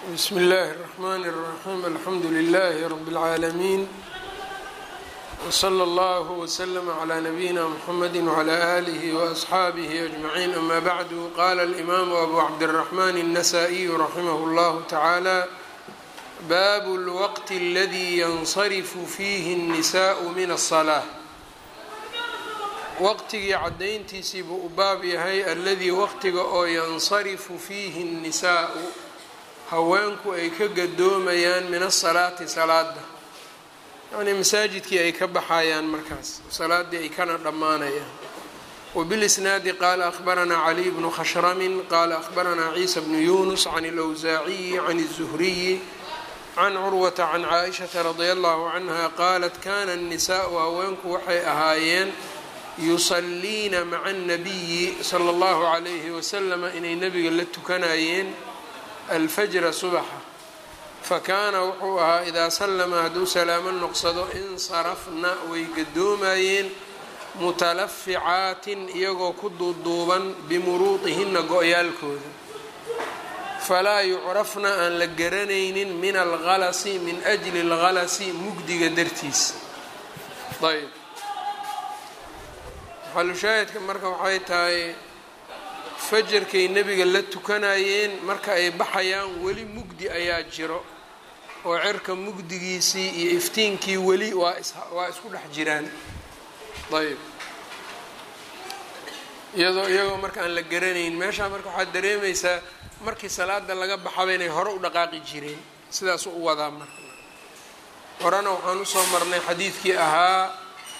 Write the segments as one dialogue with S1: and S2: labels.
S1: bsmi اllahi الرحmn الرaxيm alxamdu لlh rb العaalمين wslى اllه وslm عlى نabiyina mxamedi وعlى آlih وأصxaabih أجmaعin ama bعdu qala الإmam abu cabdالرaحman النasائي raximh اllah taعalى bab اlwqt اladي ynصrf fiih النsاء min الصلاة waqtigii cadayntiisii buu u baab yahay aladii waqtiga oo yansarifu fiihi الnisaau haweenku ay ka gadoomayaan min asalaati salaada yacnii masaajidkii ay ka baxayaan markaas salaadii ay kana dhammaanayaan wbilisnaadi qaala ahbaranaa caliy bnu khashramin qaala ahbaranaa ciisa bnu yunus can اlwsaaciyi can الzuhriyi can curwata can caaishata radia allahu canha qaalat kana الnisaau haweenku waxay ahaayeen yusaliina maca الnabiyi sala اllahu calayhi wasalama inay nebiga la tukanayeen alfajra subaxa fakaana wuxuu ahaa idaa sallama hadduu salaamo noqsado insarafna way gadoomayeen mutalaficaatin iyagoo ku duuduuban bimuruudihinna go-yaalkooda falaa yucrafna aan la garanaynin min algalasi min ajli algalasi mugdiga dartiisa ayb maxalushaahidka marka waxay tahay fajarkay nebiga la tukanayeen marka ay baxayaan weli mugdi ayaa jiro oo cirka mugdigiisii iyo iftiinkii weli waa waa isku dhex jiraan ayb iyadoo iyagoo marka aan la garanayn meeshaa marka waxaad dareemaysaa markii salaada laga baxaba inay hore u dhaqaaqi jireen sidaasuu u wadaa marka horena waxaan usoo marnay xadiidkii ahaa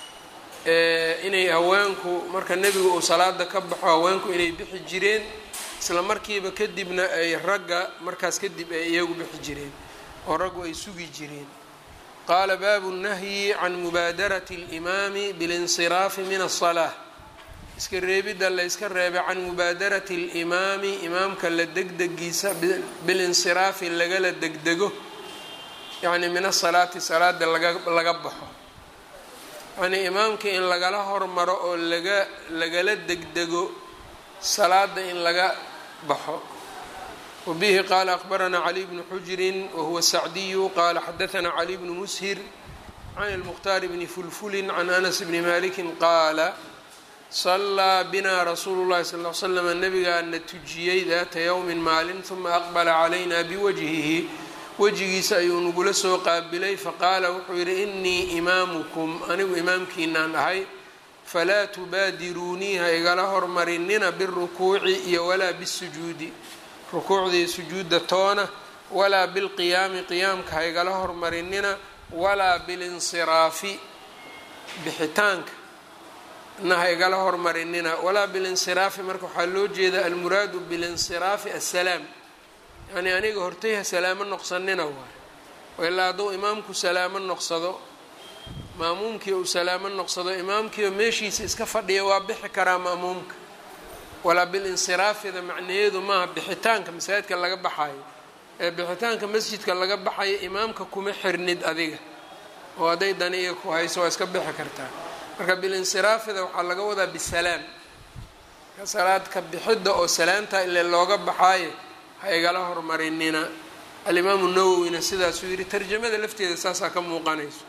S1: inay haweenku marka nebigu uu salaada ka baxo haweenku inay bixi jireen isla markiiba kadibna ay ragga markaas kadib ay iyagu bixi jireen oo raggu ay sugi jireen qaala baabu nahyi can mubaadarati اlimaami bilinsiraafi min aلsalaa iska reebidda la yska reebay can mubaadarati اlimaami imaamka la degdegiisa bilinsiraafi lagala degdego yacni min asalaati salaada laga laga baxo yacnii imaamka in lagala hormaro oo laga lagala degdego salaada in laga baxo wabihi qaala akbaranaa cali bnu xujrin wahuwa sacdiyu qaala xadaanaa cali bnu mushir can ilmukhtaari bni fulfulin can anas bni malikin qaala sallaa binaa rasuulu llahi sal l slama nabigaana tujiyey daata yowmin maalin huma aqbala calayna biwajhihi wejigiisa ayuu nagula soo qaabilay faqaala wuxuu yidhi inii imaamukum anigu imaamkiinaan ahay falaa tubaadiruunii ha igala hormarinina birukuuci iyo walaa bisujuudi rukuucdii sujuudda toona walaa bilqiyaami qiyaamka ha igala hormarinina walaa bilinsiraafi bixitaanka na ha igala hormarinina walaa bilinsiraafi marka waxaa loo jeeda almuraadu bilinsiraafi assalaam yacnii aniga hortay ha salaamo noqsanina waay ilaa hadduu imaamku salaamo noqsado maamuumkii uu salaamo noqsado imaamkiioo meeshiisa iska fadhiya waa bixi karaa ma'muumka walaa bilinsiraafida macnaheedu maaha bixitaanka masaajidka laga baxayo ee bixitaanka masjidka laga baxayo imaamka kuma xirnid adiga oo hadday dani iyo ku hayso waa iska bixi kartaa marka bilinsiraafida waxaa laga wadaa bisalaam salaadka bixidda oo salaanta ile looga baxaayo ha igala hormarinina alimaamu nawowina sidaasuu yidhi tarjamada lafteeda saasaa ka muuqanayso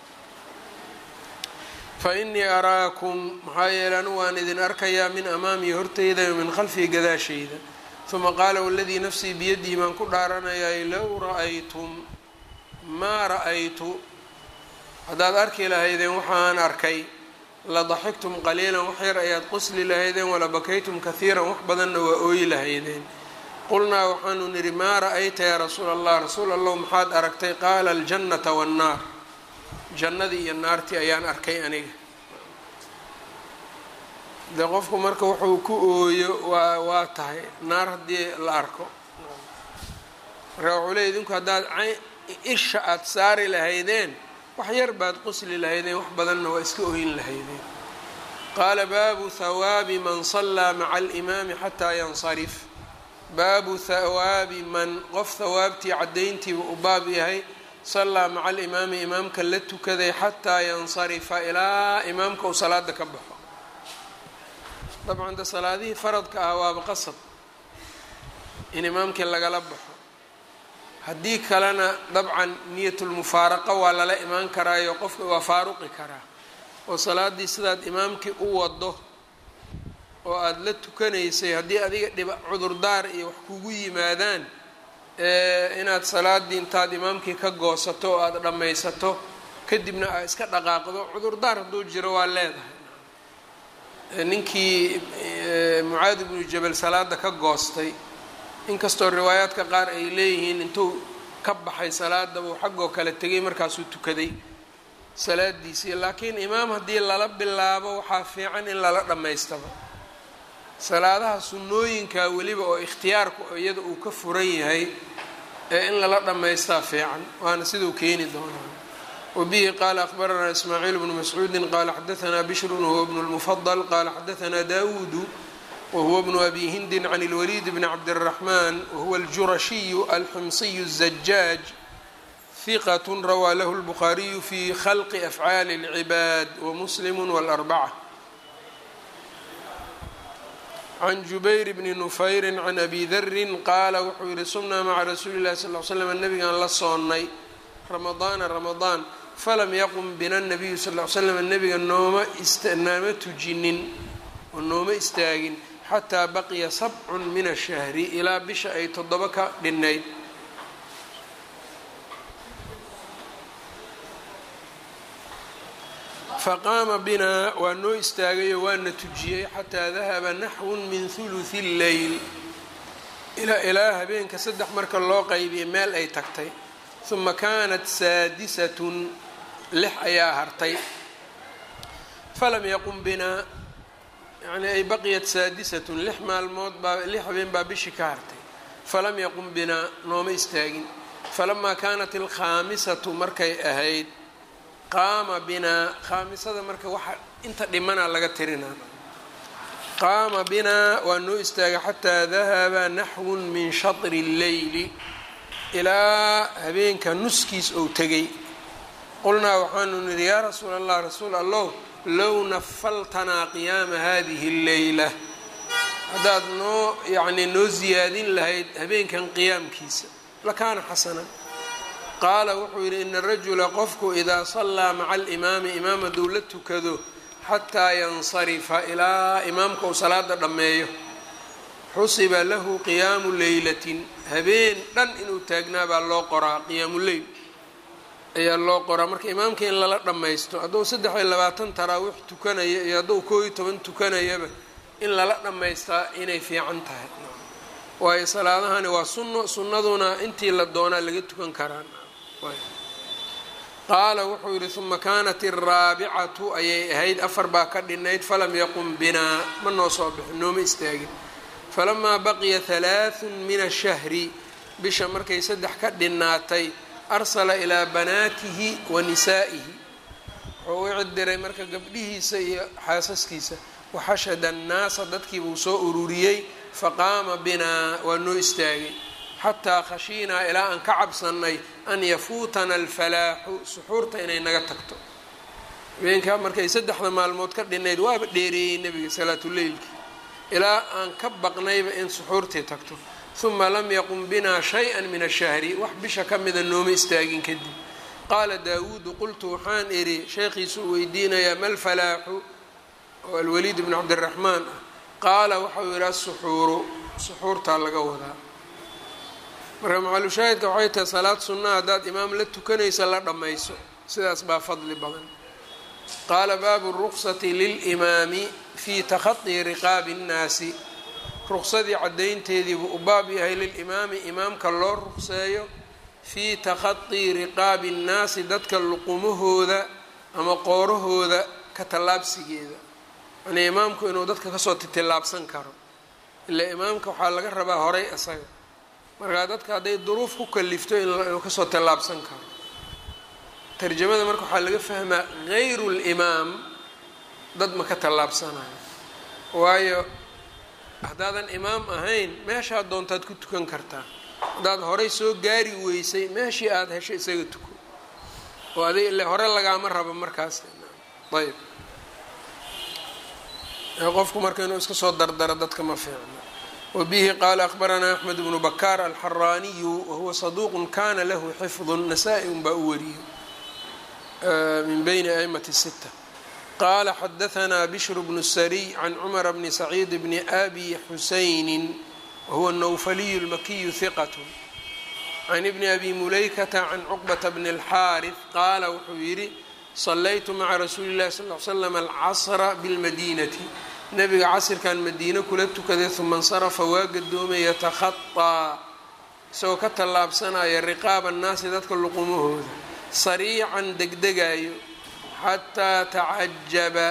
S1: fa innii araakum maxaa yeele anu waan idin arkayaa min amaamii horteyda o min khalfii gadaashayda uma qaala waladii nafsii biyadihi baan ku dhaaranayay low ra-aytum maa ra-aytu haddaad arki lahaydeen waxaan arkay la daxigtum qaliilan wax yar ayaad qusli lahaydeen wala bakaytum kahiiran wax badanna waa ooyi lahaydeen qulnaa waxaanu nidhi maa ra-ayta yaa rasuula allah rasuul allahu maxaad aragtay qaala aljannata wannaar jannadii iyo naartii ayaan arkay aniga dee qofku marka wuxuu ku ooyo waa waa tahay naar haddii la arko marka wuxuu leey idinku haddaad isha aada saari lahaydeen wax yar baad qusli lahaydeen wax badanna waa iska oyin lahaydeen qaala baabu hawaabi man sallaa maca alimaami xataa yansarif baabu hawaabi man qof hawaabtii caddayntiiba u baab yahay sallaa maca alimaami imaamka la tukaday xataa yansarifa ilaa imaamka uu salaada ka baxo dabcan de salaadihii faradka ah waaba qasab in imaamkii lagala baxo haddii kalena dabcan niyatulmufaaraqa waa lala imaan karaayo qofka waa faaruqi karaa oo salaaddii sidaad imaamkii u wado oo aada la tukanaysay haddii adiga dhiba cudurdaar iyo wax kugu yimaadaan inaad salaaddii intaad imaamkii ka goosato oo aada dhammaysato kadibna aad iska dhaqaaqdo cudurdaar hadduu jiro waa leedahay ninkii mucaad ibnu jabal salaada ka goostay inkastoo riwaayaadka qaar ay leeyihiin intuu ka baxay salaada buu xaggoo kale tegay markaasuu tukaday salaadiisii laakiin imaam haddii lala bilaabo waxaa fiican in lala dhammaystaba salaadaha sunnooyinka weliba oo ikhtiyaarku iyada uu ka furan yahay ee in lala dhammaystaa fiican waana siduu keeni doonaa wbihi qala akbaranaa ismaaciil bnu mascuudi qala xadaanaa bishrun wahuwa bnu lmufadl qala xadaanaa dawuudu wahuwa bnu abi hindin can اlwaliid bni cabdالraxman wahuwa اljurashiyu alxumsiyu الzajaaj hiqat rawaa lahu اlbukhaariyu fi khalqi afcaali اlcibaad wamuslim wاlarbacة can jubayr bni nufayri can abi darin qaala wuxuu yihi sumnaa maca rasuuli اlahi sal l slam nabigaan la soonnay ramadaana ramadaan falam yaqum bina nabiyu sal l slam nabiga nooma naama tujinin oo nooma istaagin xataa baqiya sabcun min ashahri ilaa bisha ay toddoba ka dhinnayd faqaama binaa waa noo istaagayo waana tujiyey xataa dahaba naxwun min huluthi lleyl ilaa habeenka saddex marka loo qaybiyay meel ay tagtay uma kaanat saadisatun lix ayaa hartay falam yaqum binaa yani ay baqiyat saadisatun lix maalmood baa lix habeen baa bishii ka hartay falam yaqum binaa nooma istaagin falamaa kaanat alkhaamisatu markay ahayd qaama binaa khaamisada marka waxa inta dhimanaa laga tirinaa qaama binaa waa noo istaagay xataa dahaba naxwun min shatri اlleyli ilaa habeenka nuskiis ou tegay qulnaa waxaanu nidhi yaa rasuula allah rasuul allow low nafaltanaa qiyaama hadihi اlleyla haddaad noo yacnii noo siyaadin lahayd habeenkan qiyaamkiisa lakaana xasanan qaala wuxuu yidhi ina rajula qofku idaa sallaa maca alimaami imaam hadduu la tukado xataa yansarifa ilaa imaamka uu salaada dhammeeyo xusiba lahu qiyaamu leylatin habeen dhan inuu taagnaa baa loo qoraa qiyaamu leyl ayaa loo qoraa marka imaamka in lala dhammaysto hadduu saddex iyo labaatan taraawiix tukanaya iyo hadduu koo iyo toban tukanayaba in lala dhammaystaa inay fiican tahay waayo salaadahani waa sunno sunnaduna intii la doonaa laga tukan karaa qaala wuxuu yidhi uma kaanat araabicatu ayay ahayd afar baa ka dhinayd falam yaqum binaa ma noo soo bixin nooma istaagin falamaa baqiya halaathun min ashahri bisha markay saddex ka dhinaatay arsala ilaa banaatihi wa nisaa'ihi wuxuu u cidiray marka gabdhihiisa iyo xaasaskiisa waxashada annaasa dadkiibuu soo ururiyey faqaama binaa waa noo istaagay xataa khashiinaa ilaa aan ka cabsannay an yafuutana alfalaaxu suxuurta inay naga tagto habeenkaa markay saddexda maalmood ka dhinayd waaba dheereeyey nebiga salaatuleylki ilaa aan ka baqnayba in suxuurtii tagto huma lam yaqum binaa shay-an min ashahri wax bisha ka mida nooma istaagin kadib qaala daawuudu qultu waxaan idhi sheekhiisu u weydiinayaa ma lfalaaxu oo alwaliid bnu cabdiraxmaan ah qaala waxau yidhi asuxuuru suxuurtaa laga wadaa marka macalushaahidka waxay tahay salaad sunnaha haddaad imaam la tukanaysa la dhammayso sidaas baa fadli badan qaala baabu ruqsati lilimaami fii takhadii riqaabi nnaasi ruqsadii caddaynteediibuu u baab yahay lilimaami imaamka loo ruqseeyo fii takhadii riqaabi nnaasi dadka luqumahooda ama qoorahooda ka tallaabsigeeda yanii imaamku inuu dadka kasoo titillaabsan karo ilaa imaamka waxaa laga rabaa horay isaga markaa dadka hadday duruuf ku kalifto inuu kasoo tallaabsan karo tarjamada marka waxaa laga fahmaa hayru limaam dad ma ka tallaabsanayo waayo haddaadan imaam ahayn meeshaad doontaad ku tukan kartaa haddaad horay soo gaari weysay meeshii aada hesho isaga tuko oo adig ile hore lagaama rabo markaas ayb qofku marka inuu iska soo dardaro dadka ma fiicno wbihi qaala akhbaranaa axmed bnu bakaar alxaraaniyu wahuwa saduuq kana lahu xifdu nasaa-i un baa u wariyey min bayni aimati sita qaala xadahanaa bishru bnu sariy can cumara bni saciid bni abi xusayni wahuwa nawfaliyu lmakiyu hiqat can ibni abi mulaykata can cuqbata bni اlxaariث qaala wuxuu yidhi salaytu maca rasuuli اllahi sal l slam alcasra bilmadinati nabiga casirkan madiine kula tukaday uma insarafa waa gadoomay yatakhaطaa isagoo ka tallaabsanaya riqaaba annaasi dadka luqumahooda sariican degdegayo xataa tacajaba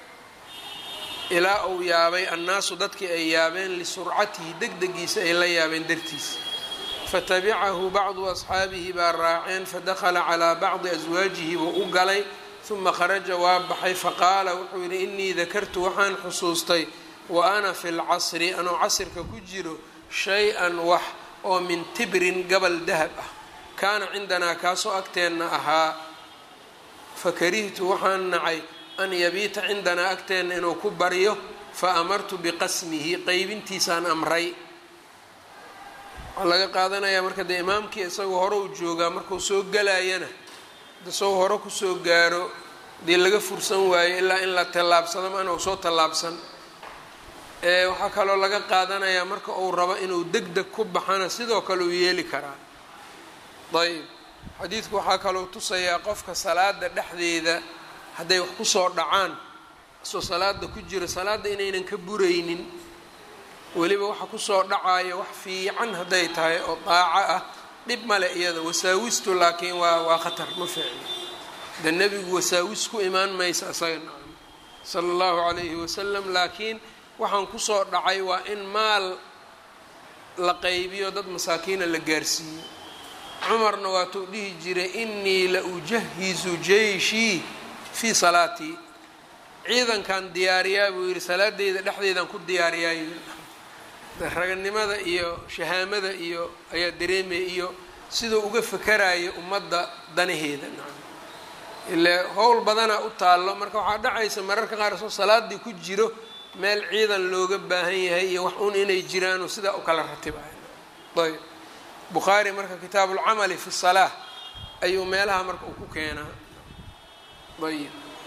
S1: ilaa uu yaabay annaasu dadkii ay yaabeen lisurcatihi degdegiisa ay la yaabeen dartiisa fatabicahu bacdu asxaabihi baa raaceen fadakhala calaa bacdi aswaajihi buu u galay uma kharaja waa baxay faqaala wuxuu yidhi inii dakartu waxaan xusuustay wa ana fi lcasri anoo casirka ku jiro shay-an wax oo min tibrin gabal dahab ah kaana cindanaa kaasoo agteenna ahaa fakarihtu waxaan nacay an yabiita cindanaa agteenna inuu ku baryo fa amartu biqasmihi qeybintiisaan amray waxaa laga qaadanayaa marka dee imaamkii isagoo hore u joogaa markuu soo galayana isagoo hore kusoo gaaro dee laga fursan waayo ilaa in la tallaabsado maana uu soo tallaabsan waxaa kaloo laga qaadanayaa marka uu rabo inuu deg deg ku baxana sidoo kale uu yeeli karaa ayb xadiidku waxaa kaloo tusayaa qofka salaada dhexdeeda hadday wax kusoo dhacaan isoo salaada ku jira salaadda inaynan ka buraynin weliba waxa kusoo dhacayo wax fiican hadday tahay oo daaco ah dhib male iyada wasaawistu laakiin waa waa khatar ma fiicno de nebigu wasaawis ku imaan maysa isaga nacam sala allahu calayhi wasalam laakiin waxaan kusoo dhacay waa in maal la qaybiyo dad masaakiina la gaarsiiyo cumarna waatuu dhihi jiray inii la ujahizu jeyshii fii salaatii ciidankan diyaariyaa buu yidhi salaadeyda dhexdeedaan ku diyaariyaa raganimada iyo shahaamada iyo ayaa dareemaya iyo siduu uga fakarayo ummadda danaheeda ile howl badanaa u taallo marka waxaa dhacaysa mararka qaar soo salaadii ku jiro meel ciidan looga baahan yahay iyo wax un inay jiraanoo sidaa u kala ratibayo ayb bukhaari marka kitaabu lcamali fi salaa ayuu meelaha marka uu ku keenaa ayb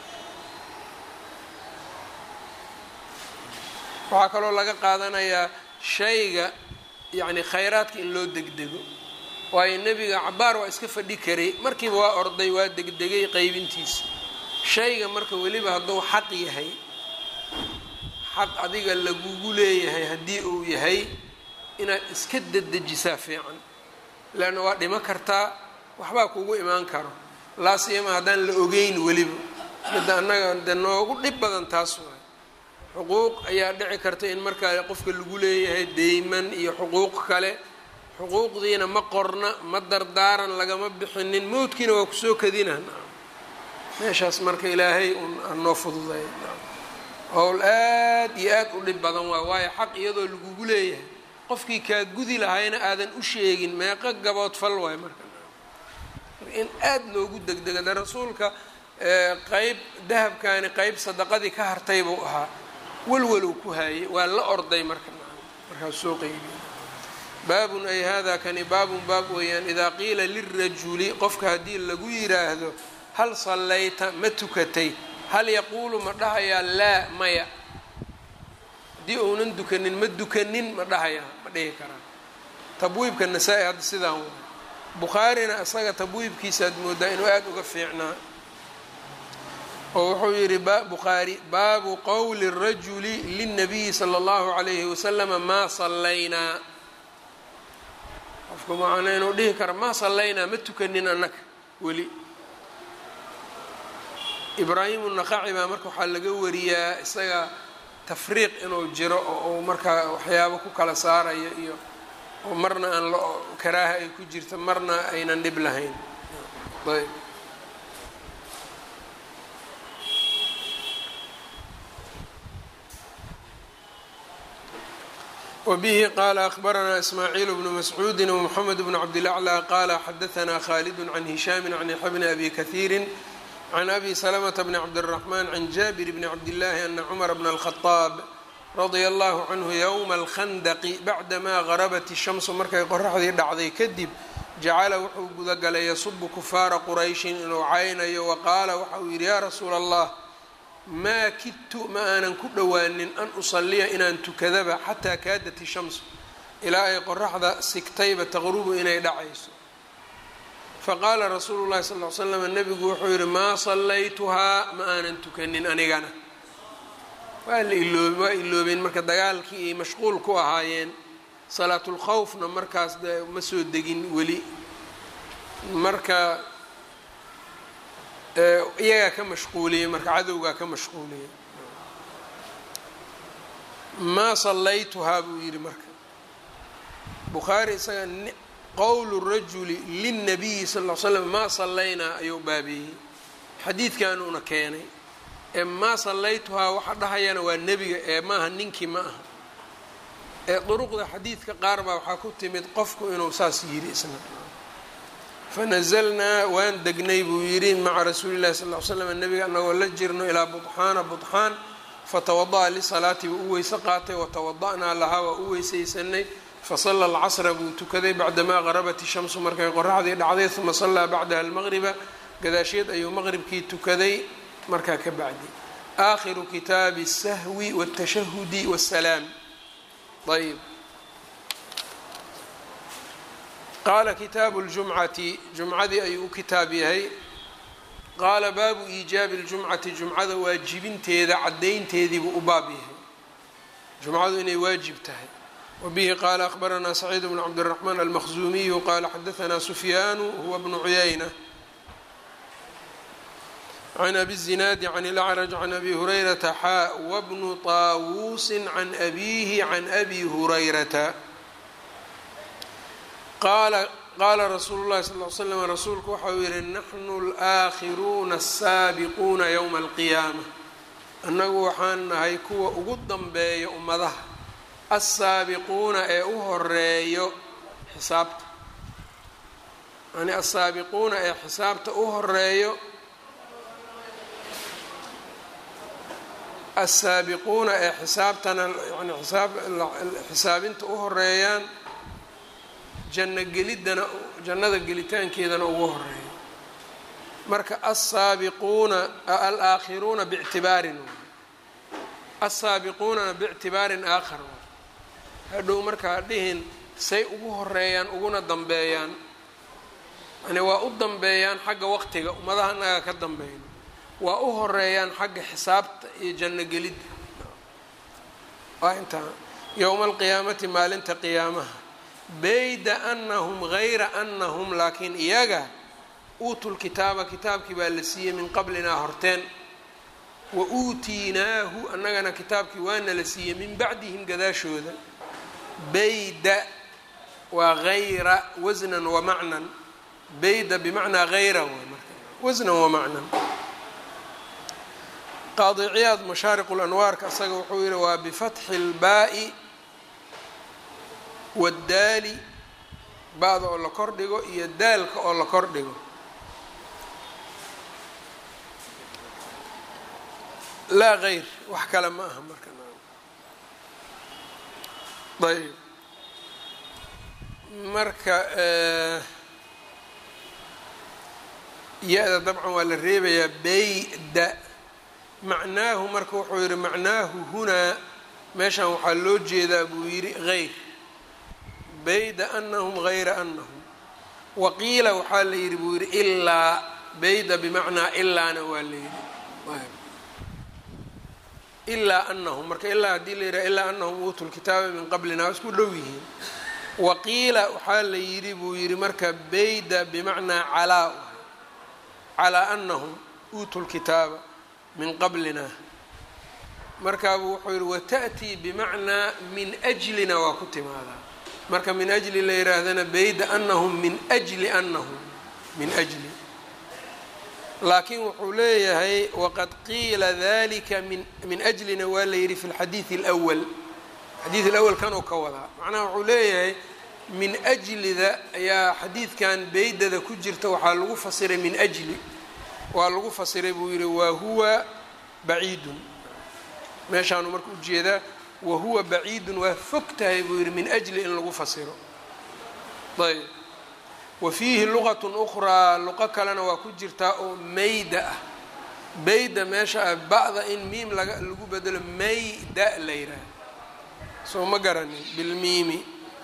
S1: waxaa kaloo laga qaadanayaa shayga yacni khayraadka in loo degdego waayo nebiga cabaar waa iska fadhi karay markiiba waa orday waa degdegay qeybintiisa shayga marka weliba hadduu xaq yahay xaq adiga lagugu leeyahay haddii uu yahay inaad iska dedejisaa fiican leanna waa dhimo kartaa waxbaa kugu imaan karo laasiyama haddaan la ogeyn weliba midda annaga de noogu dhib badan taas waay xuquuq ayaa dhici karta in markaa qofka lagu leeyahay deyman iyo xuquuq kale xuquuqdiina ma qorna ma dardaaran lagama bixinin mowdkiina waa kusoo kadina meeshaas marka ilaahay un anoo fududay howl aad iyo aad u dhib badan waay waayo xaq iyadoo lagugu leeyahay qofkii kaa gudi lahayna aadan u sheegin meeqo gabood fal waay marka in aad loogu degdega de rasuulka qeyb dahabkaani qeyb sadaqadii ka hartay buu ahaa walwalow ku haayay waa la orday marka markaas soo qeybiy baabun ay hada kani baabun baab weeyaan idaa qiila lirajuli qofka haddii lagu yiraahdo hal sallayta ma tukatay hal yaquulu ma dhahayaa laa maya haddii uunan dukanin ma dukanin ma dhahayaa ma dhihi karaa tabwiibka nasaa-i hadda sidaan wa bukhaarina isaga tabwiibkiisaad moodaa inuu aada uga fiicnaa oo wuxuu yidhi bukhaari baabu qowli الrajuli lلnabiyi slى اllahu عalayhi waslama maa sallaynaa qofka macana inuu dhihi kara maa sallaynaa ma tukanin annaga weli ibraahimu naqaci baa marka waxaa laga wariyaa isaga tafriiq inuu jiro oo uu markaa waxyaabo ku kala saarayo iyo oo marna aan la karaaha ay ku jirto marna aynan dhib lahayn ayb wbihi qala akhbaranaa ismaaciil bnu mascuudi wmxamed bn cabdilaclى qala xadaanaa khaalid can hishaami can yaxya bni abi kahiiri can abi salamta bni cabdالraxman can jaabir bni cabdillaahi ana cumar bna اlkhadaab radia allahu canhu yowma alkhandaqi bacdamaa garabat ishamsu markay qoraxdii dhacday kadib jacala wuxuu gudagalay yasubu kufaara qurayshin inuu caynayo wa qaala waxa uu yidhi yaa rasuula allah maa kidtu ma aanan ku dhowaanin an usaliya inaan tukadaba xataa kaadat ishamsu ilaa ay qoraxda sigtayba taqrubu inay dhacayso faqaala rasuulu llahi sal l slam nebigu wuxuu yidhi maa sallaytuhaa ma aanan tukanin anigana waa la iloob waa iloobeen marka dagaalkii ay mashquul ku ahaayeen salaatulkhawfna markaas de ma soo degin weli marka iyagaa ka mashquuliyey marka cadowgaa ka mashquuliyey maa sallaytuhaa buu yidhi marka bukhaari isaga qowlu rajuli lilnabiyi sal l slam maa sallaynaa ayuu baabeeyey xadiidkanuuna keenay ee maa sallaytuhaa waxa dhahayana waa nebiga ee maaha ninkii ma aha ee duruqda xadiidka qaar baa waxaa ku timid qofku inuu saas yidhi isna fanazalnaa waan degnay buu yidhi maca rasuuli llahi sal l slam nebiga anagoo la jirno ilaa budxaana budxaan fatawada'a lisalaati buu u weyse qaatay watawada'naa lahaa waa u weysaysanay fasala alcasra buu tukaday bacdamaa garabat ishamsu markay qoraxdii dhacday uma sallaa bacdaha almaqriba gadaasheed ayuu maqribkii tukaday markaa ka bacdi aakhiru kitaabi الsahwi wاtashahudi wالsalaam ayb qaala kitaabu اljumcati jumcadii ayuu u kitaab yahay qaala baabu iijaabi اljumcati jumcada waajibinteeda caddaynteediibuu u baab yahay jumcadu inay waajib tahay wbihi qaala akhbaranaa saciid bnu cabdالraxmaan almaqzuumiyu qaala xadaanaa sufyaanu huwa bnu cuyayna can abi الzinaadi can اlacraj can abi hurayrata xaa wbnu طaawuusi can abiihi can abi hurayrata qaala qaala rasuulu llahi sal l slam rasuulku waxa uu yihi naxnu اlaakhiruuna الsaabiquuna ywma اlqiyaama annagu waxaan nahay kuwa ugu danbeeya ummadaha alsaabiquuna ee u horeeyo xisaabta yani alsaabiquuna ee xisaabta u horeeyo alsaabiquuna ee xisaabtana yani isaab xisaabinta u horeeyaan janno geliddana jannada gelitaankeedana ugu horeeyo marka alsaabiquuna alaakhiruuna bictibaarin alsaabiquunana bictibaarin aakhar hadhow markaa dhihin say ugu horeeyaan uguna dambeeyaan yani waa u dambeeyaan xagga waqtiga ummadaha naga ka dambeeyno waa u horeeyaan xagga xisaabta iyo janno gelidda waa intaa yowma alqiyaamati maalinta qiyaamaha bayda anahum gayra anahum laakiin iyaga uutul kitaaba kitaabkii baa la siiyey min qablinaa horteen wa uutiinaahu annagana kitaabkii waana la siiyey min bacdihim gadaashooda bayda waa hayra wasnan wa macnan bayda bimacnaa hayra waa marka wasnan wa macnan qaadi ciyaad mashaariqu lanwaarka asaga wuxuu yihi waa bifatxi اlbaa'i waddaali ba-da oo la kor dhigo iyo daalka oo la kor dhigo laa hayr wax kale ma aha marka ayb marka ya-da dabcan waa la reebayaa bayda macnaahu marka wuxuu yihi macnaahu hunaa meeshan waxaa loo jeedaa buu yidhi hayr bayda anahum hayra anahum waqiila waxaa la yidhi buu yidhi ilaa bayda bimacnaa ilaana waa la yidhi ilaa anahum marka ilaa haddii la yidhaha ilaa anahum uutu lkitaaba min qablina waa isku dhow yihiin waqiila waxaa la yidhi buu yidhi marka bayda bimacnaa calaa calaa anahum uutu lkitaaba min qablina markaabuu wuxuu yihi wata'tii bimacnaa min ajlina waa ku timaadaa marka min ajli la yihaahdana bayda anahum min ajli anahum min ajli laakiin wuxuu leeyahay waqad qiila dalika min min ajlina waa la yidhi fi lxadiidi اlأwal xadiid اlأwal kanuu ka wadaa macnaha wuxuu leeyahay min ajlida ayaa xadiidkan beydada ku jirta waxaa lagu fasiray min ajli waa lagu fasiray buu yihi wa huwa baciidun meeshaanu marka ujeedaa wa huwa baciidun waa fog tahay buu yidhi min ajli in lagu fasiro ayb wa fiihi luqatun ukhraa luqo kalena waa ku jirtaa oo mayda ah bayda meesha ah ba'da in miim laga lagu bedelo mayda la yidhaaha soo ma garanin bilmiimi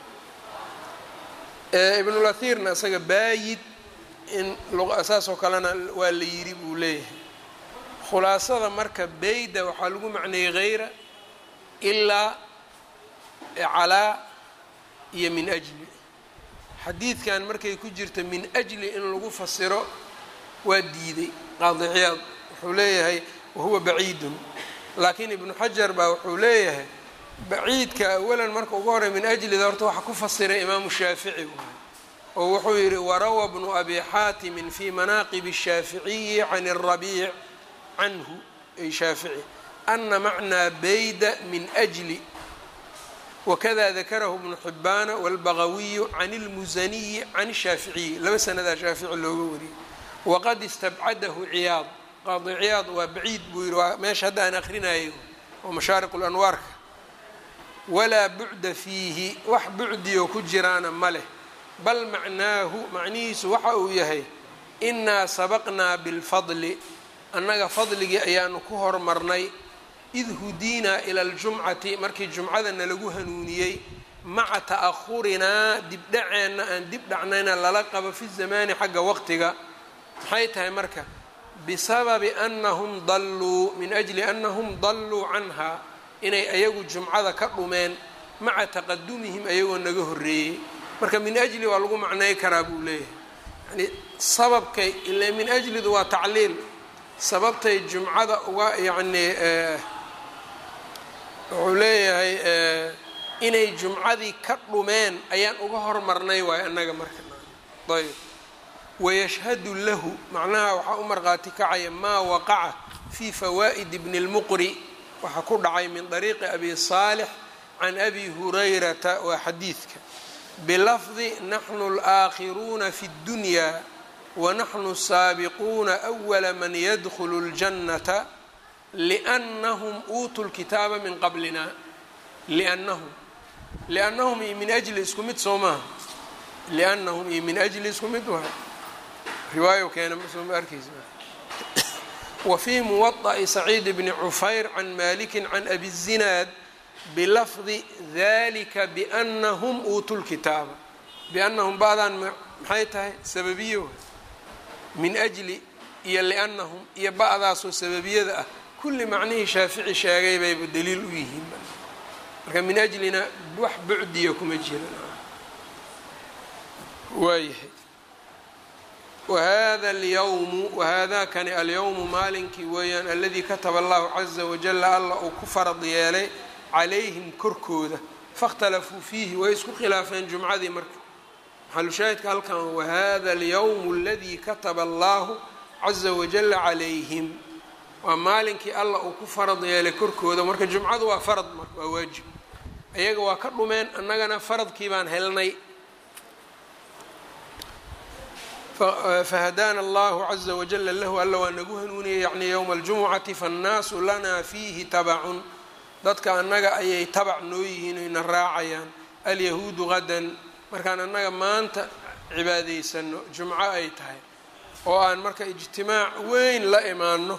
S1: ibnulahirna isaga baayid in saasoo kalena waa la yidhi buu leeyahay khulaasada marka bayda waxaa lagu macneeyey hayra ilaa calaa iyo min ajli xadiidkan markay ku jirta min ajli in lagu fasiro waa diiday qaadiciyaad wuxuu leeyahay wahuwa baciidun laakiin ibnu xajar baa wuxuu leeyahay baciidka awalan marka ugu horey min ajlida horta waxa ku fasiray imaamu shaafici waay oo wuxuu yidhi warawa bnu abi xaatimin fi manaaqib الshaaficiyi can الrabiic canhu ay shaafici ana macnaa bayda min أjli wakada dakarahu bnu xibaana wاlbagawiyu can اlmusaniyi can الshaaficiyi laba sanadaa shaafici looga wariyey waqad istabcadahu ciyaad qaadi ciyaad waa baciid buu yihi waa meesha hadda aan akrinayay oo mashaariq اlanwaarka walaa bucda fiihi wax bucdiyo ku jiraana ma leh bal macnaahu macnihiisu waxa uu yahay inaa sabaqnaa bilfadli annaga fadligii ayaanu ku hormarnay id hudiinaa ila aljumcati markii jumcada nalagu hanuuniyey maca ta'ahurinaa dibdhaceenna aan dib dhacnayna lala qabo fi zamaani xagga waqtiga maxay tahay marka bisababi anahum dalluu min ajli anahum dalluu canha inay ayagu jumcada ka dhumeen maca taqadumihim ayagoo naga horreeyey marka min ajli waa lagu macnay karaa buu leeyahay yani sababkay ila min ajlidu waa tacliil sababtay jumcada uga yacni wuxuu leeyahay inay jumcadii ka dhumeen ayaan uga hormarnay waayo annaga marka ayb wayashhadu lahu macnaha waxaa u markhaati kacaya maa waqaca fi fawaa'id bni اlmuqri waxaa ku dhacay min dariiqi abi saalix can abi hurayrata waa xadiidka bilafdi naxnu اlaakhiruuna fi اddunya wanaxnu saabiquuna أwala man yadkhulu اljannata liannahum uutuu lkitaaba min qablina liannahum liannahum iyo min ajli isku mid soo maaha liannahum iyo min ajli isku mid waa riwaayo keena soo ma arkeysa wa fii muwaطa'i saciid bni cufayr can maliki can abi الzinaad bilafdi dalika biannahum uutuu lkitaaba biannahum ba'daan maxay tahay sababiyo min ajli iyo liannahum iyo ba'daasoo sababiyada ah kulli macnihii shaafici sheegay bayba daliil u yihiin marka min ajlina wax bucdiya kuma jiran waayahay wahada alyawmu wahaadakani alyawmu maalinkii weeyaan aladii kataba allahu caza wajala allah uu ku farad yeelay calayhim korkooda faاkhtalafuu fiihi way isku khilaafeen jumcadii marka maxalushaahidka halkan wahada alyawmu aladii kataba allahu caza wajala calayhim waa maalinkii allah uu ku farad yeelay korkooda marka jumcadu waa farad marka waa waajib ayaga waa ka dhumeen annagana faradkii baan helnay fahadaana allahu caza wajala lahu alla waa nagu hanuuniyey yacni yowma aljumucati faannaasu lanaa fiihi tabacun dadka annaga ayay tabac noo yihiin oyna raacayaan alyahuudu qadan markaan annaga maanta cibaadaysano jumco ay tahay oo aan marka ijtimaac weyn la imaano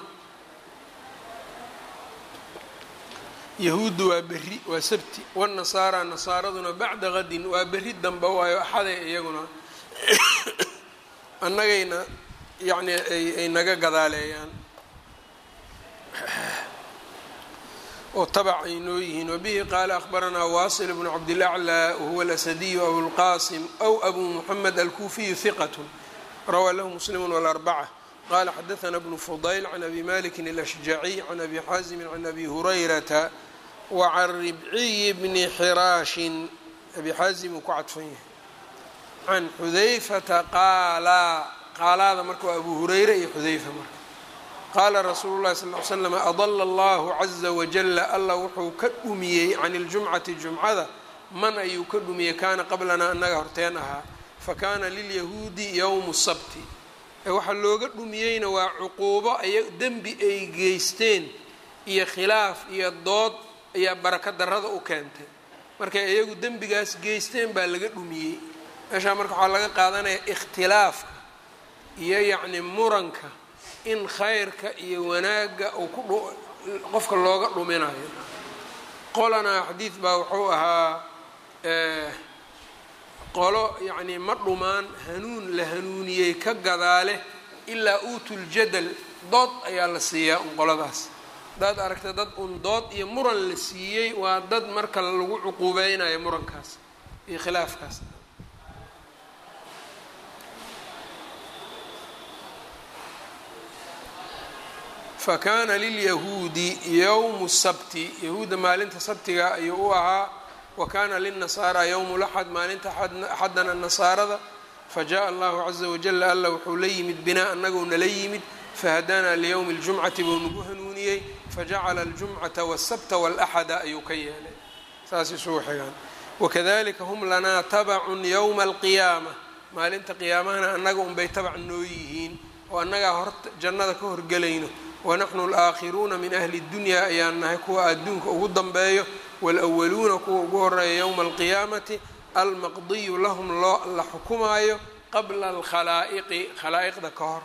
S1: yahuuddu waa berri waa sabti wanasaara nasaaraduna bacda qadin waa berri dambe waayo axaday iyaguna annagayna yacni ay naga gadaaleeyaan oo tabac ay noo yihiin wabihi qaala akhbaranaa waasil bnu cabdilaclى wahuwa alasadiyu abulqasim aw abu muxamed alkuufiyu hiqat rawaa lahu muslim wاlarbaca qala xadaثna bnu fudayl can abi maliki alashjaciy can abi xaazimi can abi hurayrata wacan ribciyi bni xiraashin abi xaazim uu ku cadfan yahay can xudayfata qaala qaalaada marka waa abu hurayra iyo xudayfa marka qaala rasuulu llahi sal ly slam adala allahu caza wajala allah wuxuu ka dhumiyey can iljumcati jumcada man ayuu ka dhumiyey kaana qablanaa annaga horteen ahaa fakaana lilyahuudi yowmu sabti waxaa looga dhumiyeyna waa cuquubo ay dembi ay geysteen iyo khilaaf iyo dood ayaa baraka darada u keentay markay iyagu dembigaas geysteen baa laga dhumiyey meeshaa marka waxaa laga qaadanaya ikhtilaafka iyo yacni muranka in khayrka iyo wanaagga uu ku qofka looga dhuminayo qolana xadiid baa wuxuu ahaa qolo yacnii ma dhumaan hanuun la hanuuniyey ka gadaale ilaa uutuljadal dood ayaa la siiyaa un qoladaas haddaad aragta dad un dood iyo muran la siiyey waa dad marka lagu cuquubeynayo murankaas iyo khilaafkaas fa kaana lilyahuudi yowmu sabti yahuudda maalinta sabtiga ayuu u ahaa wa kaana lilnasaara yowmu laxad maalinta axadana nasaarada fajaءa allahu caza wajala alla wuxuu la yimid binaa anagou nala yimid fahadaana liyowmi اljumcati buu nagu hanuuniyey fajacala aljumcata wالsabta wاlaxada ayuu ka yeelay saas isugu xigaan wakadalika hum lanaa tabacun yowma alqiyaama maalinta qiyaamahana annaga unbay tabac noo yihiin oo annagaa hor jannada ka horgelayno wanaxnu alaakhiruuna min ahli اdunya ayaan nahay kuwa adduunka ugu danbeeyo wاlأwaluuna kuwa ugu horeeya yowma alqiyaamati almaqdiyu lahum loo la xukumaayo qabla alkhalaa'iqi khalaa'iqda ka hor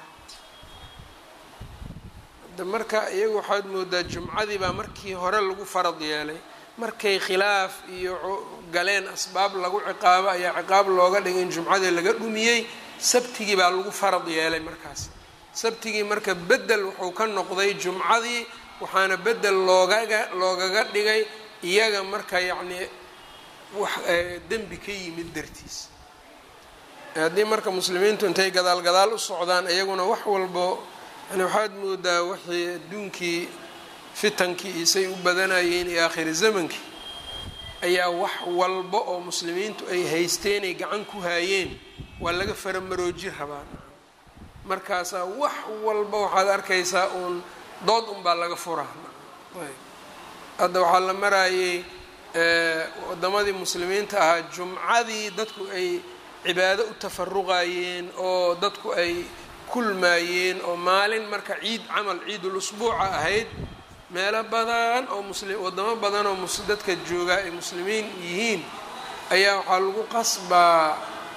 S1: marka iyagu waxaad moodaa jumcadii baa markii hore lagu farad yeelay markay khilaaf iyo galeen asbaab lagu ciqaabo ayaa ciqaab looga dhigay in jumcadii laga dhumiyey sabtigii baa lagu farad yeelay markaas sabtigii marka bedel wuxuu ka noqday jumcadii waxaana bedel loogaga loogaga dhigay iyaga marka yacnii wax dembi ka yimid dartiis haddii marka muslimiintu intay gadaal gadaal u socdaan iyaguna wax walbo yani waxaad moodaa wixii adduunkii fitankii isay u badanayeen iyo aakhiri zamankii ayaa wax walba oo muslimiintu ay haysteenay gacan ku haayeen waa laga faramarooji rabaa markaasaa wax walba waxaad arkaysaa uun dood unbaa laga furaa hadda waxaa la marayay wadamadii muslimiinta ahaa jumcadii dadku ay cibaado u tafaruqayeen oo dadku ay kulmaayeen oo maalin marka ciid camal ciidul usbuuca ahayd meelo badan oo muslim wadamo badan oo dadka joogaa ay muslimiin yihiin ayaa waxaa lagu qasbaa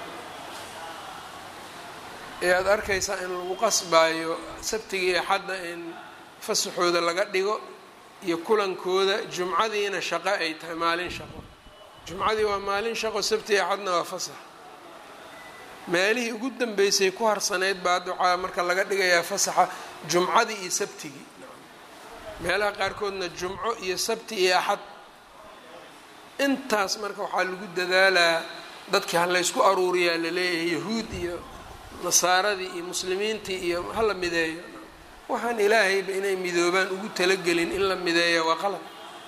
S1: ee aada arkaysaa in lagu qasbaayo sabtigii axadda in fasaxooda laga dhigo iyo kulankooda jumcadiina shaqo ay tahay maalin shaqo jumcadii waa maalin shaqo sabtigii axadna waa fasax meelihii ugu dambeysay ku harsanayd baa hadda waxaa marka laga dhigayaa fasaxa jumcadii iyo sabtigii meelaha qaarkoodna jumco iyo sabti iyo axad intaas marka waxaa lagu dadaalaa dadkii ha laysku aruuriyaa laleeyahay yahuud iyo nasaaradii iyo muslimiintii iyo hala mideeyo waxaan ilaahayba inay midoobaan ugu talagelin in la mideeya waa qalab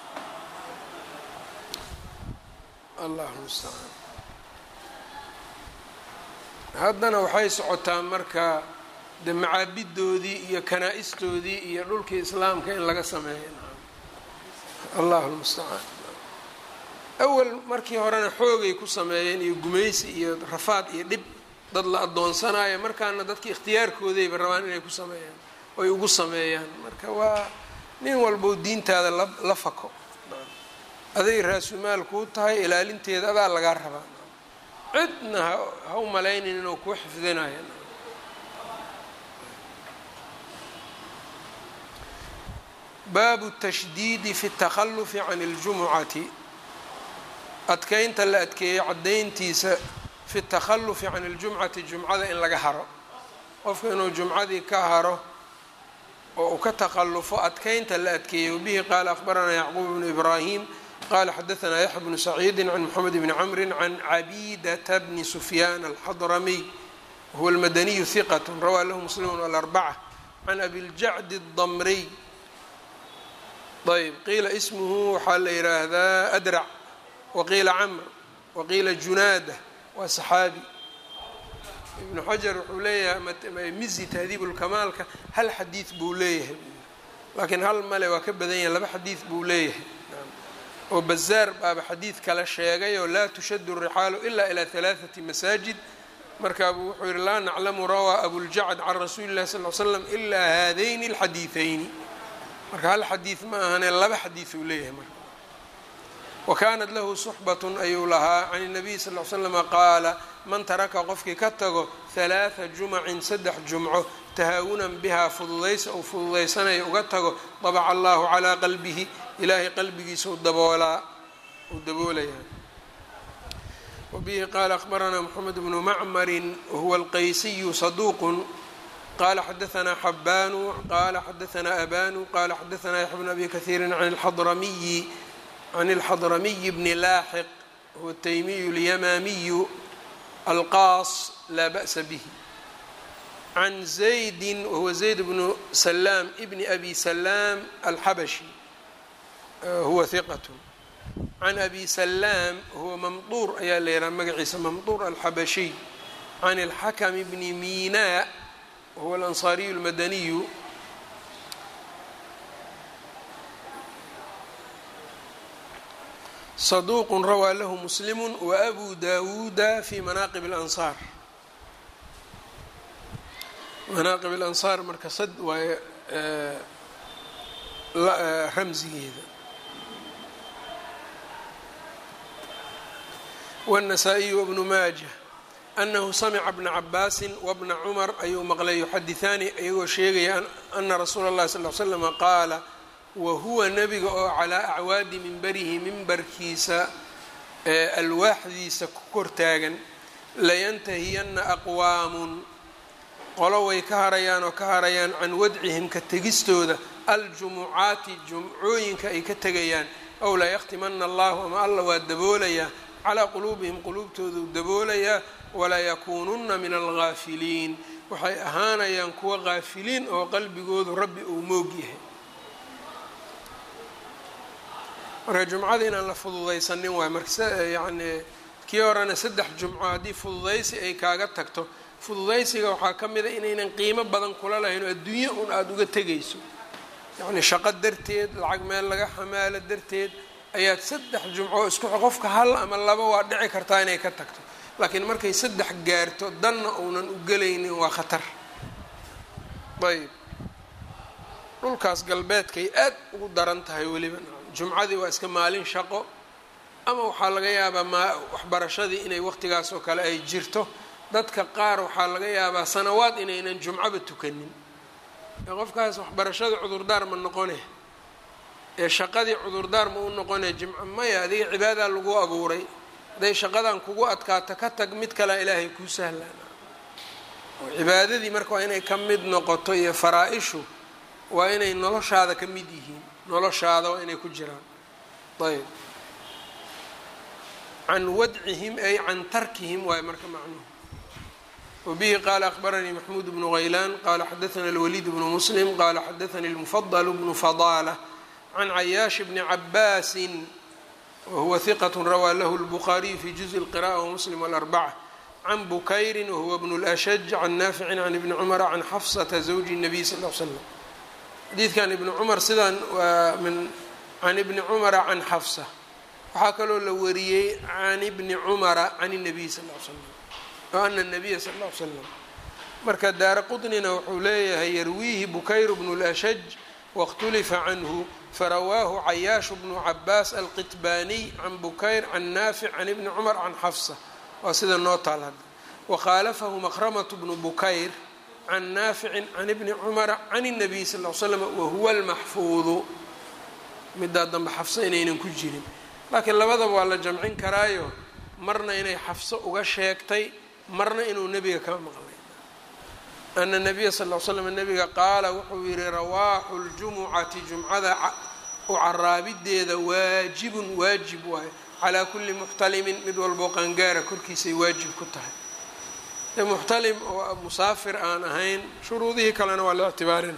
S1: allahu mustacaan haddana waxay socotaa marka de macaabidoodii iyo kanaa-istoodii iyo dhulkii islaamka in laga sameeyo allahu lmustacaan awal markii horena xoogay ku sameeyeen iyo gumaysi iyo rafaad iyo dhib dad la adoonsanayo markaana dadki ikhtiyaarkoodayba rabaan inay ku sameeyaan oy ugu sameeyaan marka waa nin walbow diintaada la fako aday raasumaal kuu tahay ilaalinteeda adaa lagaa rabaa cidna ha u malaynin inuu kuu xifdinayo baabu tashdiidi fi اtakhalufi can اljumucati adkeynta la adkeeyey caddayntiisa fi اtakhalufi can اljumcati jumcada in laga haro qofka inuu jumcadii ka haro oo uu ka takhallufo adkeynta la adkeeyey wabihi qaala akhbaranaa yacquub bnu ibraahim qala xadaanaa yaxya bnu saciidi can moxamed bni camri can cabidata bni sufyaan alxadramiy wahuwa almadaniyu hiqat rawaa lahu muslimu alarbaca can abiljacdi اdamriy ayb qiila ismuhu waxaa la yidhaahdaa adrac waqiila camr waqiila junaada waa saxaabi ibnu xajar wuxuu leeyahay mizi tahdiib lkamaalka hal xadiid buu leeyahay laakiin hal male waa ka badan yahay laba xadiid buu leeyahay oo bazaar baaba xadiid kale sheegay oo laa tushadu rixaalu ila ilaa halaaثati masaajid markaabuu wuxuu yihi laa naclamu rawaa abuljacd can rasuuli lahi sal l slam ilaa haadayni اlxadiiثayni marka hal xadiid ma ahane laba xadiid uu leeyahay marka wa kaanat lahu suxbatun ayuu lahaa can الnabiy sal ly slama qaala man taraka qofkii ka tago halaatha jumacin saddex jumco tahaawunan bihaa fududaysa uu fududaysanaya uga tago dabaca allahu calaa qalbihi ilaahay qalbigiisa daboolaa uu daboolayaa wabihi qaala akhbaranaa moxamed bnu macmarin wahuwa alqaysiyu saduuqun qala xadaanaa xabaanu qala xadaanaa abanu qala xadaanaa yaxya bn abi kahiiri can alxadramiyi can alxadramiyi bni laaxiq huwa taymiyu lyamaamiyu alqaas laa ba'sa bihi can zaydi wahuwa zayd bnu salaam bni abi salaam alxabashi huwa hiqat can abi salaam huwa mamduur ayaa la yidhaha magaciisa mamduur alxabashiy can alxakm bni miina wahuwa alansaariyu almadaniyu saduuq rawaa lahu muslimu waabu dawuuda fi manaaqib اlansaar manaaqib alansaar marka sad waaye ramsigeeda wالنasaaئiyu wbnu maaja anahu samca bna cabaasi wbna cumar ayuu maqlay yuxadiثaani iyagoo sheegaya ana rasuula اllahi sal ly slm qaala wahuwa nebiga oo calaa acwaadi minbarihi mimbarkiisa alwaaxdiisa ku kortaagan layantahiyanna aqwaamun qolo way ka harayaan oo ka harayaan can wadcihim ka tegistooda aljumucaati jumcooyinka ay ka tegayaan ow layaktimana allahu ama alla waa daboolayaa calaa quluubihim quluubtooduu daboolayaa walaa yakuununna min algaafiliin waxay ahaanayaan kuwa gaafiliin oo qalbigoodu rabbi uu moog yahay marka jumcada inaan la fududaysanin waay marka yani kii horena saddex jumco haddii fududaysi ay kaaga tagto fududaysiga waxaa ka mid a inaynan qiimo badan kula lahayn oo adduunye un aada uga tegayso yacni shaqo darteed lacag meel laga xamaalo darteed ayaad saddex jumco isku qofka hal ama laba waa dhici kartaa inay ka tagto laakiin markay saddex gaarto danna uunan u gelaynin waa khatar ayb dhulkaas galbeedkay aad ugu daran tahay weliba jumcadii waa iska maalin shaqo ama waxaa laga yaabaa ma waxbarashadii inay waqtigaas oo kale ay jirto dadka qaar waxaa laga yaabaa sanawaad inaynan jumcoba tukanin ee qofkaas waxbarashada cudurdaar ma noqone ee shaqadii cudurdaar ma u noqone jimco maya adiga cibaadaa lagu abuuray hadday shaqadan kugu adkaato ka tag mid kalea ilaahay kuu sahlaana oo cibaadadii marka waa inay ka mid noqoto iyo faraa-ishu waa inay noloshaada ka mid yihiin noloshaada waa inay ku jiraan ayb can wadcihim ay can tarkihim waayo marka macnuhu wabihi qaala akbaranii maxmuud bnu haylaan qaala xadaana alwaliid bnu muslim qaala xadaanii lmufadl bnu fadaala can cayaash bni cabaasin wahuwa hiqat rawaa lahu lbukhaariyu fi juزءi اlqiraءة wamuslim wاlarbaca can bukayri wahuwa bnu lashaj can naaficin can ibni cumara can xafsata zawji الnabiy sal l slam xadiidkan ibni cumar sidaan waa min can ibni cumara can xafsa waxaa kaloo la wariyey can ibni cumara can الnabiy sal l slam o ana الnabiya sal l slam marka daara qطnina wuxuu leeyahay yarwiihi bukayr bnu lashaj waاkhtulifa canhu farawaahu cayaash bnu cabaas alqitbaaniy can bukayr can naafic can ibni cumar can xafsa waa sida noo taal hadda wakhaalafahu makhramatu bnu bukayr can naaficin can ibni cumara can الnabiy sal l slam wahuwa almaxfuudu midaa dambe xafso inaynan ku jirin laakiin labadaba waa la jamcin karaayo marna inay xafso uga sheegtay marna inuu nebiga ka maqlay ana nabiya sal l slam nabiga qaala wuxuu yihi rawaaxu ljumucati jumcada u caraabideeda waajibun waajib waayo calaa kulli muxtalimin mid walboo qaangaara korkiisay waajib ku tahay de muxtalim oo musaafir aan ahayn shuruudihii kalena waa la ictibaarina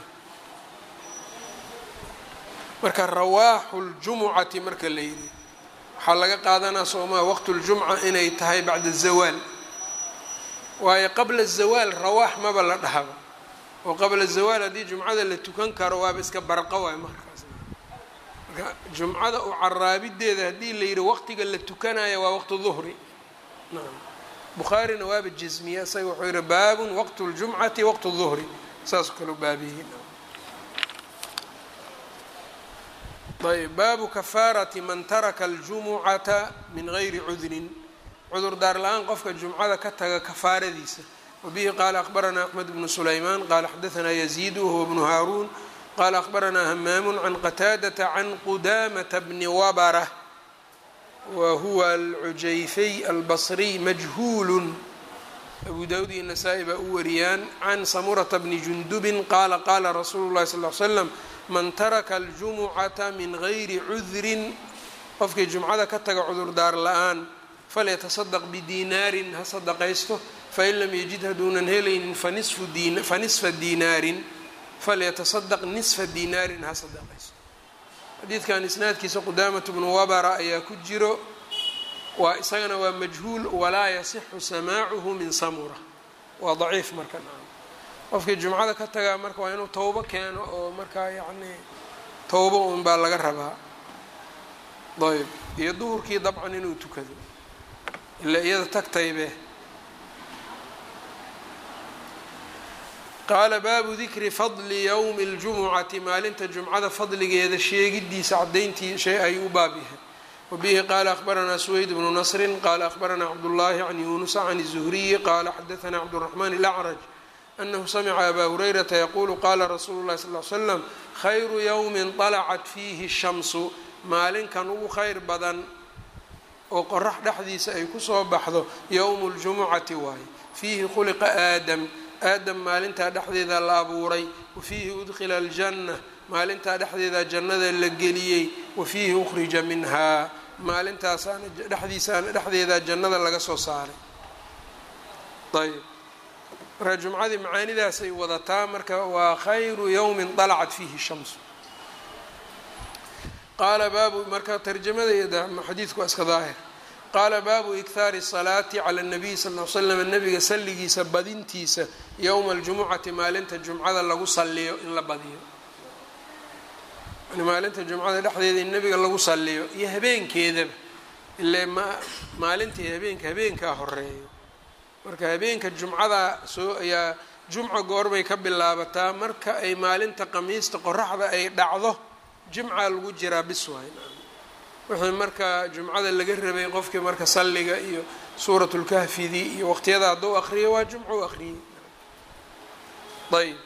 S1: marka rawaaxu ljumucati marka la yidhi waxaa laga qaadanaa soomaa waqtu ljumca inay tahay bacda zawaal waayo qabla zawaal rawaax maba la dhahaba oo qabla zawaal haddii jumcada la tukan karo waaba iska barqo waayo markaas marka jumcada u caraabideeda haddii la yidhi waqtiga la tukanayo waa waqtu duhri nacam bukhaarina waaba jasmiye isaga wuxuu yihi baabun waqtu ljumcati waqtu duhri saasoo kale u baabiyey ayb baabu kafaarati man taraka aljumucata min gayri cudrin cudurdaar la-aan qofka jumcada ka taga kafaaradiisa wabihi qaala akhbaranaa axmed bnu sulaymaan qaala xadaanaa yaziid wahuwa bnu haaruun qaala akhbaranaa hamaamu can qataadata can qudamata bni wabara wa huwa alcujayfey albasriy majhuulu abu dawud iyo nasaa-i baa u wariyaan can samurata bni jundubin qaala qaala rasuulu llahi sal l slam man taraka aljumucata min gayri cudrin qofkii jumcada ka taga cudurdaar la-aan falyatasadaq bidiinaarin ha sadaqaysto fain lam yajid haduunan helaynin fa nisfa diinaarin falyatasadaq nisfa diinaarin ha sadaqaysto xadiidkan isnaadkiisa qudaamatu bnu wabara ayaa ku jiro waa isagana waa majhuul walaa yasixu samaacuhu min samura waa daciif marka qofkii jumcada ka tagaa marka waa inuu towbo keeno oo markaa yacni towbo un baa laga rabaa ayb iyo duhurkii dabcan inuu tukado ilaa iyada tagtaybe qaala baabu dikri fadli yowmi اljumucati maalinta jumcada fadligeeda sheegidiisa cadayntii shay ay u baab yahay wabihi qaala akhbaranaa suweyd bnu nasrin qaala akhbaranaa cabdullaahi can yuunusa can الzuhriyi qaala xadaanaa cabdالraxmaan اlacraj anahu samica abaa hurayrata yaquulu qaala rasuulu llahi sal l slam khayru yowmin طalacat fiihi shamsu maalinkan ugu khayr badan oo qorax dhexdiisa ay kusoo baxdo yowmu ljumucati waaye fiihi khuliqa aadam aadam maalintaa dhexdeeda la abuuray wa fiihi udkhila aljanna maalintaa dhexdeeda jannada la geliyey wa fiihi ukhrija minhaa maalintaasaana dhexdiisaana dhexdeeda jannada laga soo saaray ayb marka jumcadii macaanidaasay wadataa marka waa khayru yowmin dalacat fiihi shamsu qaala baabu marka tarjamada xadiidku waa iska daahir qaala baabu ikhaari salaati cala nabiy sal l slam nabiga salligiisa badintiisa yowma aljumucati maalinta jumcada lagu saliyo in la badiyo yani maalinta jumcada dhexdeeda in nabiga lagu saliyo iyo habeenkeedaba ile ma maalintii habeenka habeenkaa horeeyo marka habeenka jumcada soo ayaa jumca goorbay ka bilaabataa marka ay maalinta qamiista qoraxda ay dhacdo jimca lagu jiraa bis waay wixii marka jumcada laga rabay qofkii marka salliga iyo suuratulkahfidii iyo waqtiyada hadduu aqriyo waa jumca u aqriyey ayb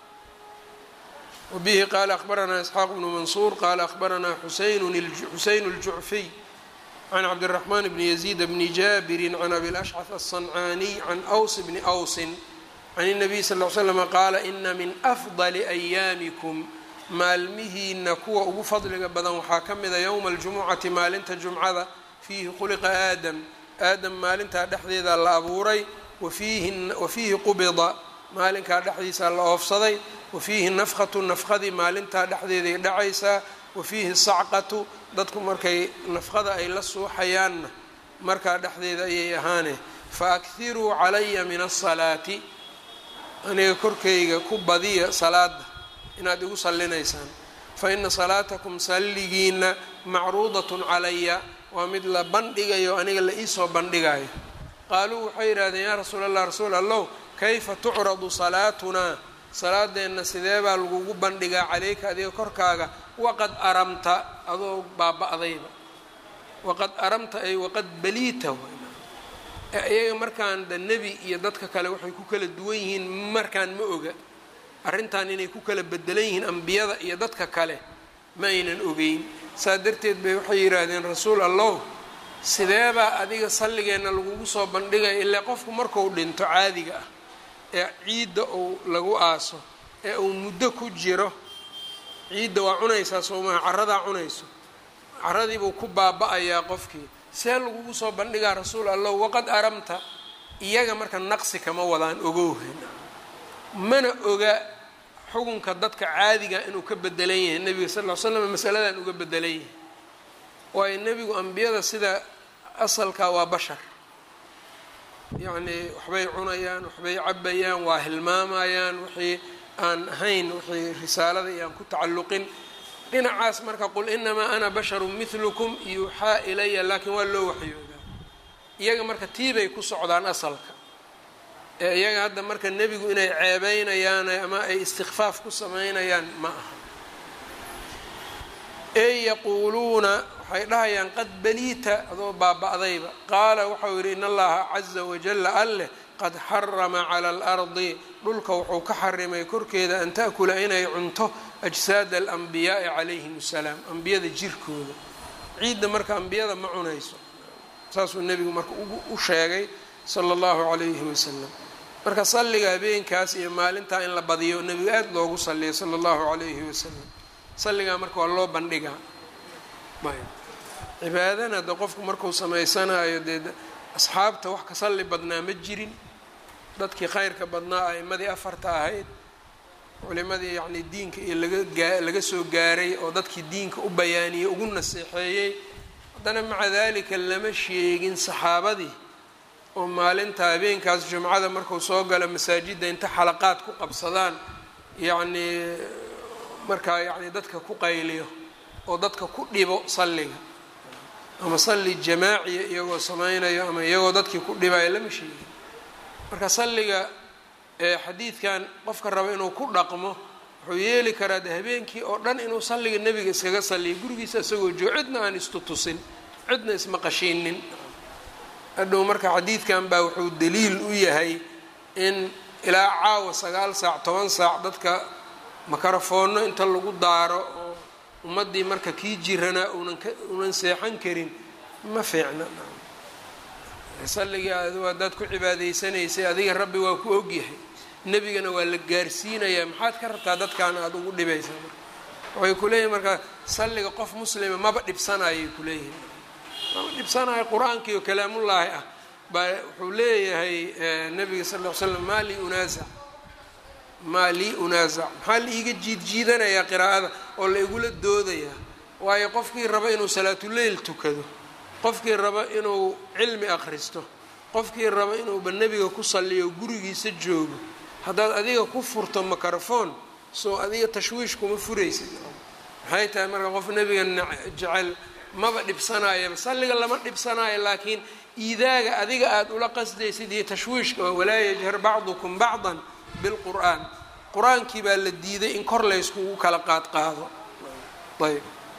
S1: wabihi qaala akhbaranaa isxaaq bnu mansuur qaala akhbaranaa xuseyn اljucfiy can cabdiraxmaan bni yaziid bni jaabirin can abi lashcaf aلصancaaniy can ws bni wsin can الnabiy sal ll slama qaala ina min afdali ayaamikum maalmihiina kuwa ugu fadliga badan waxaa ka mida yowma aljumucati maalinta jumcada fiihi khuliqa aadam aadam maalintaa dhexdeeda la abuuray wa fiihi qubida maalinkaa dhexdiisa la oofsaday wa fiihi nafkhatu nafkhadii maalintaa dhexdeeday dhacaysaa wa fiihi sacqatu dadku markay nafqada ay la suuxayaanna markaa dhexdeeda ayay ahaane fa akhiruu calaya min asalaati aniga korkayga ku badiya salaada inaad igu sallinaysaan fa ina salaatakum salligiina macruudatun calaya waa mid la bandhigayo aniga la iisoo bandhigayo qaaluu waxay yidhahdeen yaa rasuul allah rasuul allow kayfa tucradu salaatunaa salaadeenna sidee baa lagugu bandhigaa caleyka adiga korkaaga waqad aramta adoo baaba-dayba waqad aramta ay waqad baliita iyaga markaan da nebi iyo dadka kale waxay ku kala duwan yihiin markaan ma oga arrintan inay ku kala bedelan yihiin ambiyada iyo dadka kale ma aynan ogeyn saa darteed bay waxay yidhaahdeen rasuul allow sideebaa adiga salligeenna lagugu soo bandhigaya ilaa qofku marku dhinto caadiga ah ee ciidda uu lagu aaso ee uu muddo ku jiro ciidda waa cunaysaa soomaha carradaa cunayso carradiibuu ku baaba-ayaa qofkii see lagugu soo bandhigaa rasuul allow waqad aramta iyaga marka naqsi kama wadaan ogowhan mana oga xukunka dadka caadiga inuu ka bedelan yahay nebiga sal ll slam masaladan uga bedelan yahay waayo nebigu ambiyada sida asalka waa bashar yacnii waxbay cunayaan waxbay cabayaan waa hilmaamayaan wixii aan ahayn wixii risaalada iyo aan ku tacalluqin dhinacaas marka qul inamaa ana basharu midlukum yuuxaa ilaya laakiin waa loo waxyoodaa iyaga marka tiibay ku socdaan asalka ee iyaga hadda marka nebigu inay ceebeynayaan ama ay istikfaaf ku sameynayaan ma aha ey yaquuluuna waxay dhahayaan qad baliita adoo baaba-dayba qaala waxau yidhi in allaha caza wajalla alleh qad xarama cala alardi dhulka wuxuu ka xarimay korkeeda an ta'kula inay cunto ajsaada alanbiyaai calayhim assalaam ambiyada jirkooda ciidda marka ambiyada ma cunayso saasuu nebigu marka u sheegay sala allahu calayhi wasalam marka salliga habeenkaas iyo maalintaa in la badiyo nebigu aada loogu salliyay sala allahu calayhi wasalam salligaa marka waa loo bandhigaa ayb cibaadana de qofku markuu samaysanayo dee asxaabta wax ka salli badnaa ma jirin dadkii khayrka badnaa a'imadii afarta ahayd culimadii yacni diinka iyo laga laga soo gaaray oo dadkii diinka u bayaaniyey ugu naseexeeyey haddana maca dalika lama sheegin saxaabadii oo maalinta habeenkaas jumcada marku soo galo masaajidda inta xalaqaad ku qabsadaan yacnii markaa yacni dadka ku qayliyo oo dadka ku dhibo salliga ama salli jamaaciya iyagoo samaynayo ama iyagoo dadkii ku dhibayo lama sheegin marka salliga xadiidkan qofka raba inuu ku dhaqmo wuxuu yeeli karaa de habeenkii oo dhan inuu salliga nebiga iskaga salliyo gurigiisa isagoo joogo cidna aan istutusin cidna ismaqashiinin hadhow marka xadiidkan baa wuxuu daliil u yahay in ilaa caawa sagaal saac toban saac dadka makarafoonno inta lagu daaro oo ummaddii marka kii jiranaa unan ka unan seexan karin ma fiicna salligii adigu haddaad ku cibaadaysanaysay adiga rabbi waa ku ogyahay nebigana waa la gaarsiinayaa maxaad ka rabtaa dadkaan aada ugu dhibaysaa marka waxay kuleeyihin marka salliga qof muslima maba dhibsanayay kuleeyihin maba dhibsanayo qur-aankii oo kalaamullaahi ah baa wuxuu leeyahay nabiga sal ll ly slam maa lii unaasac maa lii unaasac maxaa la iiga jiidjiidanayaa qiraa'ada oo la igula doodayaa waayo qofkii raba inuu salaatuleyl tukado qofkii raba inuu cilmi akhristo qofkii raba inuuba nebiga ku salliyo gurigiisa joogo haddaad adiga ku furto microphone soo adiga tashwiish kuma furaysid maxay tahay marka qof nebiga jecel maba dhibsanayaba salliga lama dhibsanayo laakiin iidaaga adiga aada ula qasdaysid iyo tashwiishka oo walaa yajhar bacdukum bacdan bilqur'aan qur-aankii baa la diiday in kor layskugu kala qaad qaado ayb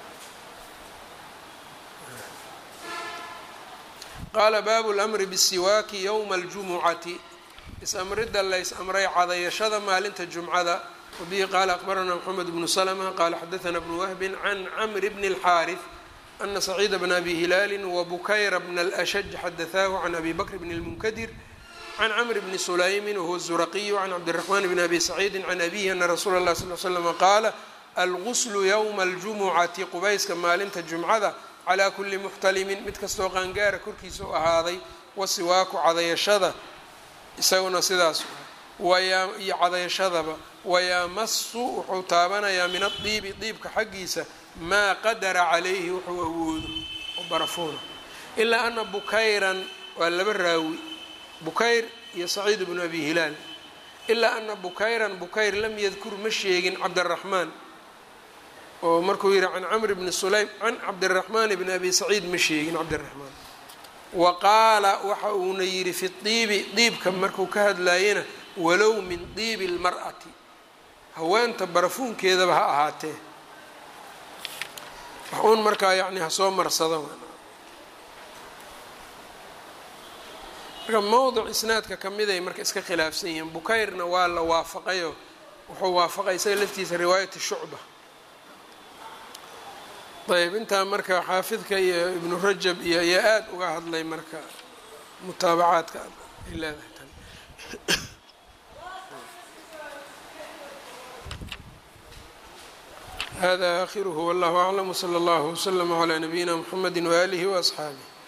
S1: qaala baabu lamri bisiwaaki yowma aljumucati is-amridda lays amray cadayashada maalinta jumcada wabihi qaala aqbaranaa moxamed bnu slma qaala xadaana bnu wahbin can camri bni اlxaariث ana saciida bna abi hilaali wabukayra bna alashaj xadaثaahu can abi bakr bn اlmunkadir can camr bni sulaymin wahuwa zuraqiyu can cabdiraxmaan bni abi saciidi can abihi ana rasuula اlah sal slm qaala alguslu ywma aljumucati qubayska maalinta jumcada calaa kuli muxtalimin mid kastoo qaangaara korkiisa u ahaaday wasiwaaku cadayashada isaguna sidaas iyo cadayashadaba wayamasu wuxuu taabanayaa min adiibi diibka xaggiisa maa qadara calayhi wuxuu awoodo oo barafuuna ilaa ana bukayran waa laba raawi bukayr iyo saciid bnu abi hilaal ilaa ana bukayran bukayr lam yadkur ma sheegin cabdiraxmaan oo markuu yihi can camr bni sulaym can cabdiraxmaan bni abi saciid ma sheegin cabdiraxmaan wa qaala waxa uuna yidhi fi diibi diibka markuu ka hadlaayena walow min diibi lmar'ati haweenta barafuunkeedaba ha ahaatee wax uun markaa yacni hasoo marsado marka mowdic isnaadka ka miday marka iska khilaafsan yihiin bukayrna waa la waafaqayo wuxuu waafaqay isaga laftiisa riwaayati shucba ayb intaa marka xaafidka iyo ibnu rajab iyo ayaa aada uga hadlay marka mutaabacaadka ay leedahay tan hada akhiruhu wallahu aclam wslى اllah wslm عlى nabiyina mxamedi waalihi وaصxaabih